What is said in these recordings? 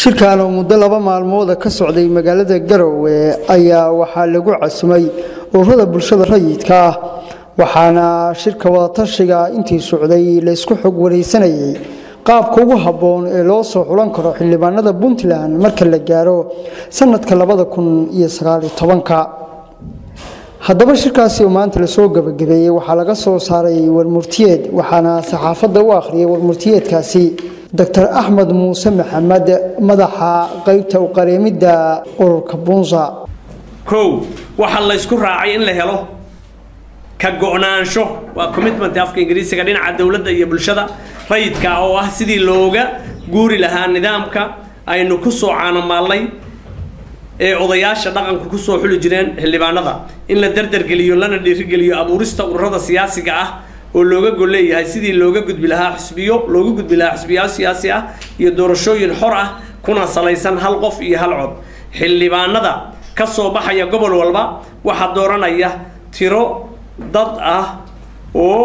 shirkan oo muddo laba maalmooda ka socday magaalada garowe ayaa waxaa lagu casumay ururada bulshada rayidka ah waxaana shirka wadatashiga intii socday laysku xog wareysanayay qaabka ugu habboon ee loo soo xulan karo xildhibaanada puntland marka la gaaro sanadka labada kun iyo sagaaliyo tobanka haddaba shirkaasi oo maanta lasoo gabagabeeyey waxaa laga soo saaray warmurtiyeed waxaana saxaafadda u akhriyay warmurtiyeedkaasi doctor axmed muuse maxamed madaxa qaybta uqareemidda ururka bunsa kow waxaa laysku raacay in la helo ka go-naansho waa commitment afka ingiriisiga dhinaca dowladda iyo bulshada rayidka oo ah sidii looga guuri lahaa nidaamka aynu ku soo caanomaallay ee odayaasha dhaqanku kusoo xuli jireen xildhibaanada in la dardargeliyo lana dhiirigeliyo abuurista ururada siyaasiga ah oo looga gol leeyahay sidii looga gudbi lahaa xisbiyo looga gudbi lahaa xisbiyaal siyaasi ah iyo doorashooyin xor ah kuna salaysan hal qof iyo hal cod xildhibaanada ka soo baxaya gobol walba waxaa dooranaya tiro dad ah oo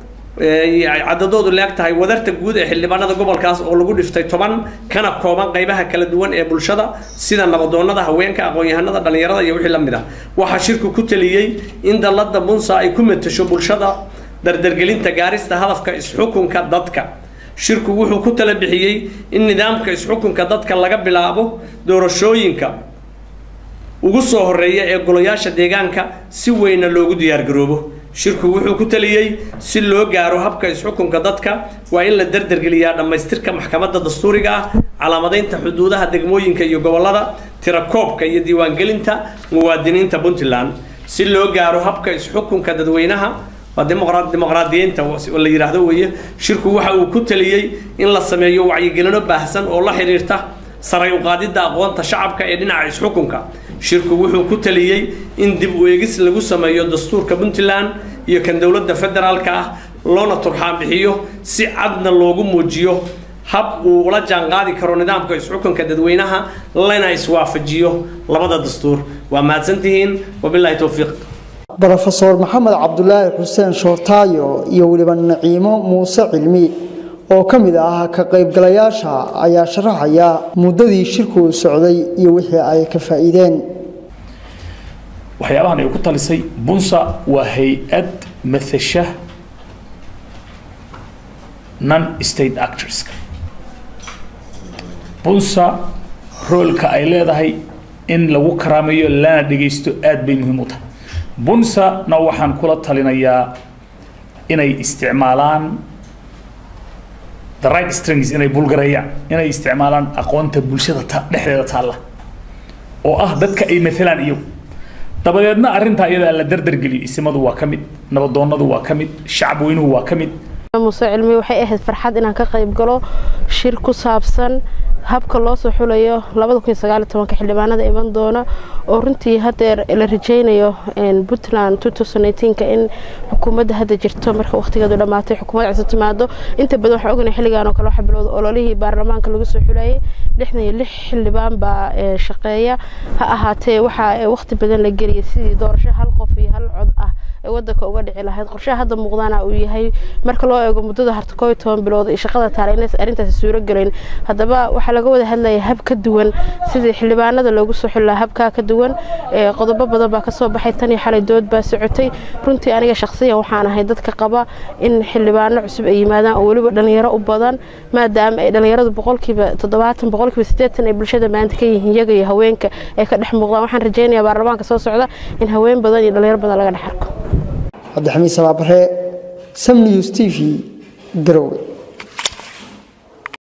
cadadoodu leeg tahay wadarta guud ee xildhibaanada gobolkaas oo lagu dhiftay toban kana kooban qaybaha kala duwan ee bulshada sida nabadoonada haweenka aqoon-yahanada dhallinyarada iyo wixii la mid ah waxaa shirku ku taliyey in dallada bunsa ay ku matasho bulshada dardargelinta gaarista hadafka isxukunka dadka shirku wuxuu ku tala bixiyey in nidaamka isxukunka dadka laga bilaabo doorashooyinka ugu soo horeeya ee golayaasha deegaanka si weyna loogu diyaargaroobo shirku wuxuu ku taliyey si loo gaaro habka isxukunka dadka waa in la dardargeliyaa dhammaystirka maxkamadda dastuuriga ah calaamadaynta xuduudaha degmooyinka iyo gobolada tirakoobka iyo diiwaangelinta muwaadiniinta puntland si loo gaaro habka isxukunka dadweynaha waa dimuqraadiyiinta la yidhaahdo weeye shirku waxa uu ku taliyey in la sameeyo wacyigelino baahsan oo la xidhiirta saray uqaadidda aqoonta shacabka ee dhinaca isxukunka shirku wuxuu ku taliyey in dib u eegis lagu sameeyo dastuurka puntland iyo kan dowladda federaalka ah loona turxaan bixiyo si cadna loogu muujiyo hab uu ula jaanqaadi karo nidaamka isxukunka dadweynaha lana iswaafajiyo labada dastuur waa mahadsantihiin wabilaahi towfiiq rofeor maxamed cabdulaahi xuseen shoortaayo iyo weliba naciimo muuse cilmi oo ka mid ah ka qaybgalayaasha ayaa sharaxaya muddadii shirku socday iyo wixii ay ka faa'iideen waxyaabahan ay ku talisay bunsa waa hay-ad matasha non state actorska bunsa roolka ay leedahay in lagu karaameeyo lana dhegaysto aad bay muhiim u tahay bunsana waxaan kula talinayaa inay isticmaalaan the right strings inay bulgareeyaan inay isticmaalaan aqoonta bulshada ta dhexdeeda taalla oo ah dadka ay maalaan iyagu dabadeedna arrintaa iyadaa la dardargeliyo isimadu waa ka mid nabadoonadu waa ka mid shacab weynuhu waa ka mid muuse cilmi waxay ahayd farxad inaan ka qayb galo shir ku saabsan habka loo soo xulayo xildhibaanada iman doona oo runtii hadeer la rajeynayo puntland in xukuumadda hadda jirto marka waqtigeedu dhammaatay xukuumad cusub timaado inta badan waxaa ognahay xilligan oo kale waxa bilowda ololihii baarlamaanka lagu soo xulayay lixdan iyo lix xildhibaan baa shaqeeya ha ahaatee waxaa waqti badan la geliyay sidii doorasho hal qof iyo hal cod ah ee wadanka uga dhici lahayd qorshaha hadda muuqdaana uu yahay marka loo eego muddada harta koo iyo toban bilood iyo shaqada taala inays arrintaasi suuro gelayn haddaba waxaa laga wada hadlaya hab ka duwan sidii xildhibaanada loogu soo xuli lahaa habkaa ka duwan qodobo badan baa kasoo baxay tan iyo xalay dood baa socotay runtii aniga shakhsiyan waxaan ahay dadka qaba in xildhibaano cusub ay yimaadaan oo weliba dhalinyaro u badan maadaama ay dhalinyaradu boqolkiiba toddobaatan boqolkiiba siddeetan ay bulshada maanta ka yihiin iyaga iyo haweenka ay ka dhex muuqdaan waxaan rajeynayaa baarlamaanka soo socda in haween badan iyo dhalinyaro badan laga dhex arko cabdixamiid sabaabare sam news t v garowe